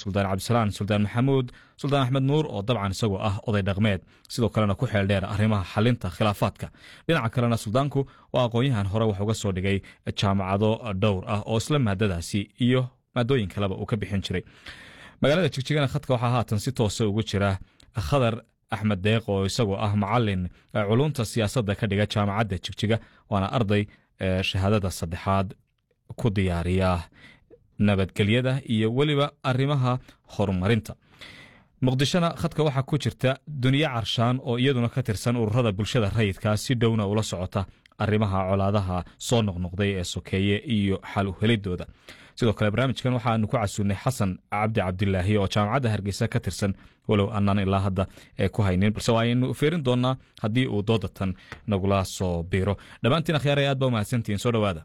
suldaan cabdisalaan suldaan maxamuud suldaan axmed nuur oo dabcan isagoo ah oday dhaqmeed sidoo kalena ku xeel dheer arrimaha xalinta khilaafaadka dhinaca kalena suldaanku waa aqoon-yahan hore wax uga soo dhigay jaamacado dhowr ah oo isla maadadaasi iyo maadooyin kaleba uu ka bixin jiray magaalada jigjigana khadka waxaa haatan si toosa ugu jira khadar axmed deeq oo isagoo ah macalin culunta siyaasadda ka dhiga jaamacadda jigjiga waana arday shahaadada saddexaad ku diyaariya nabadgelyada iyo weliba arrimaha horumarinta muqdishona khadka waxaa ku jirta duniye carshaan oo iyaduna ka tirsan ururada bulshada rayidka si dhowna ula socota arrimaha colaadaha soo noqnoqday ee sokeeye iyo xal u helidooda sidoo kale barnaamijkan waxaanu ku casuulnay xasan cabdi cabdilaahi oo jaamacadda hargeysa ka tirsan walow aanaan ilaa hadda ku haynin balse waaynu fiirin doonaa haddii uu doodatan nagula soo biiro dhammaantiin akhyaaraya aad ba umahadsantihiin soo dhowaada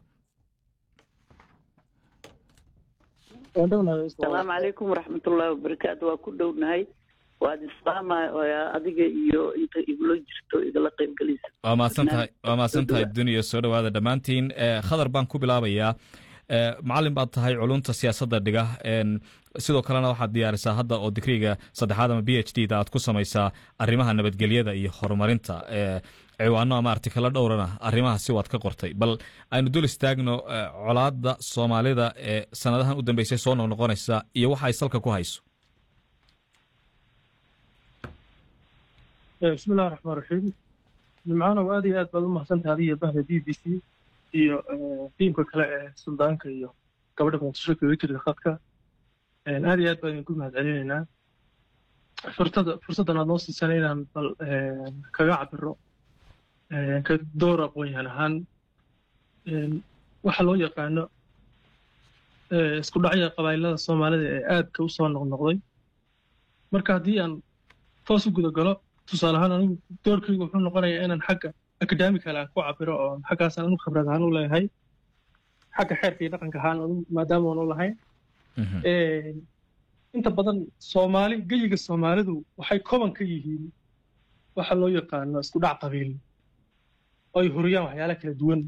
asalaamu calaykum waraxmatullaahi wabarakaatu waa ku dhownahay waad islaama adiga iyo inta igula jirto igala qaybgelaysa waa mahadsantahay waa mahadsantahay duniya soo dhowaada dhammaantiin khadar baan ku bilaabayaa macalin baad tahay culunta siyaasadda dhiga sidoo kalena waxaad diyaarisaa hadda oo digriga saddexaad ama b h d da aad ku samaysaa arrimaha nabadgelyada iyo horumarinta ciwaano ama artikalo dhowrana arrimahaasi waad ka qortay bal aynu dul istaagno colaada soomaalida ee sanadahan u dambeysay soo noqnoqonaysa iyo waxa ay salka ku hayso bismillahi raxmaan raxiim nimcaanow aad iyo aad baad u mahadsantahay adiyo bahda b b c iyo tiimka kale ee suldaanka iyo gabadha muqdisho kaga jirta khadka aad iyo aad baan idinku mahad celinaynaa furtada fursaddan aad noo siisana inaan bal kaga cabiro ka door aqoon-yahan ahaan waxa loo yaqaano isku dhacya qabailada soomaalida ee aadka u soo noqnoqday marka haddii aan toos u guda galo tusaale ahaan anigu doorkaygu wuxuu noqonayaa inaan xagga academical aan ku cabiro oo xaggaasaan anigu khibrad ahaan u leeyahay xagga xeerka iyo dhaqanka ahaan anigu maadaama aan u lahayn inta badan soomaali geyiga soomaalidu waxay koban ka yihiin waxa loo yaqaano isku dhac qabiil oo ay huriyaan waxyaala kala duwan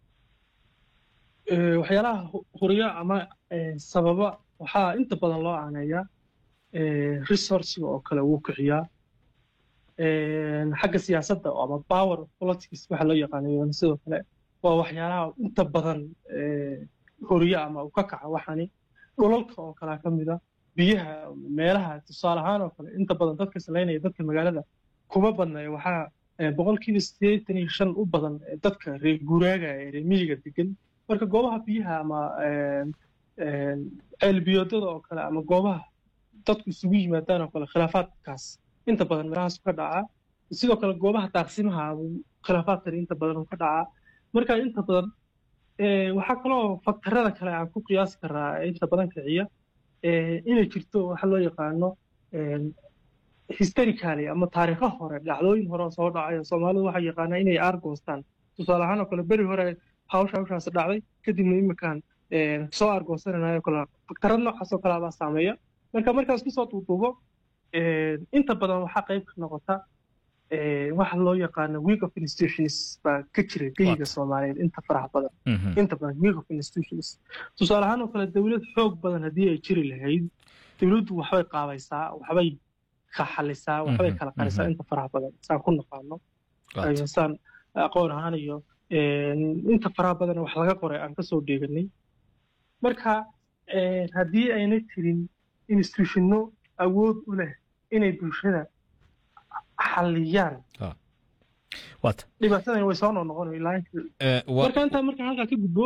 waxyaalaha huriya ama sababa waxaa inta badan loo aaneeyaa resourciga oo kale wuu kiciyaa xagga siyaasadda ama power of politics waxa loo yaqaano sidoo kale waa waxyaalaha inta badan horiya ama uu ka kaca waxani dhulalka oo kalea ka mida biyaha meelaha tusaale ahaan oo kale inta badan dadka salaynaya dadka magaalada kuma badnaya waxaa boqolkiiba siddeetan iyo shan u badan dadka reer guuraaga ee reer miyiga degan marka goobaha biyaha ama ceelbiyoodada oo kale ama goobaha dadku isugu yimaadaan oo kale khilaafaadkaas inta badan meelahaas ka dhacaa sidoo kale goobaha daaqsimaha khilaafaadkan inta badan ka dhacaa marka inta badan waxaa kaloo faktarada kale aan ku qiyaasi karaa inta badan kiciya inay jirto waxa loo yaqaano historically ama taariikho hore dhacdooyin hore oo soo dhacay soomaalidu waxay yaqaanaa inay aargoostaan tusaale ahaan oo kale beri hore hawsha hawshaas dhacday kadibna iminkaan soo aargoosananayo kale faktarad noocaas oo kale baa saameeya marka markaas kusoo duuduubo inta badan waxaa qayb ka noqota waxa loo yaqaano week of institutions baa ka jira geyiga soomaaliyeed inta faraha badan inta badan week of institutions tusaale ahaan oo kale dowlad xoog badan haddii ay jiri lahayd dowladdu waxbay qaabaysaa waxbay ka xalisaa waxbay kala qarisaa inta faraha badan saan ku naqaano saan aqoon ahaan iyo inta faraha badan wax laga qoray aan kasoo dheeganay marka haddii ayna jirin institutionno awood u leh inay bulshada xaliyaan dhibaatadan way soo noqnoqon marka intaa marka halkaa ka gudbo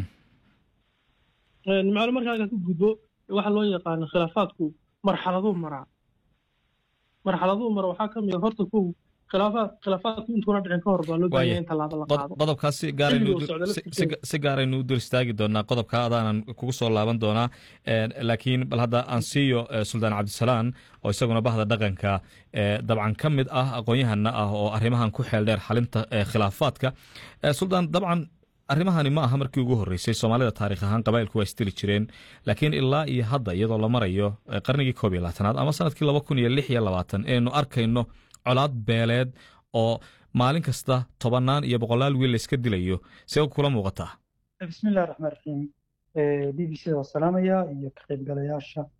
nimcaalo marka halkaa ka gudbo waxa loo yaqaano khilaafaadku marxaladuu maraa marxaladuu mara waxaa ka mid a horta kow khilaafaad khilaafaadku intuuna dhicin ka hor baa loo baahanya in tallaabo la qaado qodobkaas si gaaraynu u dul istaagi doonaa qodobka adaanan kugu soo laaban doonaa laakiin bal hadda aan siiyo suldaan cabdisalaan oo isaguna bahda dhaqanka dabcan ka mid ah aqoon-yahana ah oo arrimahan ku xeel dheer xalinta khilaafaadka suldaan dabcan arrimahani ma aha markii ugu horreysay soomaalida taarikh ahaan qabailku waa isdili jireen laakiin ilaa iyo hadda iyadoo la marayo qarnigii koob iyo labaatanaad ama sanadkii laba kun iyo lix iyo labaatan inaynu arkayno colaad beeleed oo maalin kasta tobannaan iyo boqolaal wiil layska dilayo see kula muuqataa bismillahi raxmaan raxiim b b c da waa salaamaya iyo ka qaybgalayaasha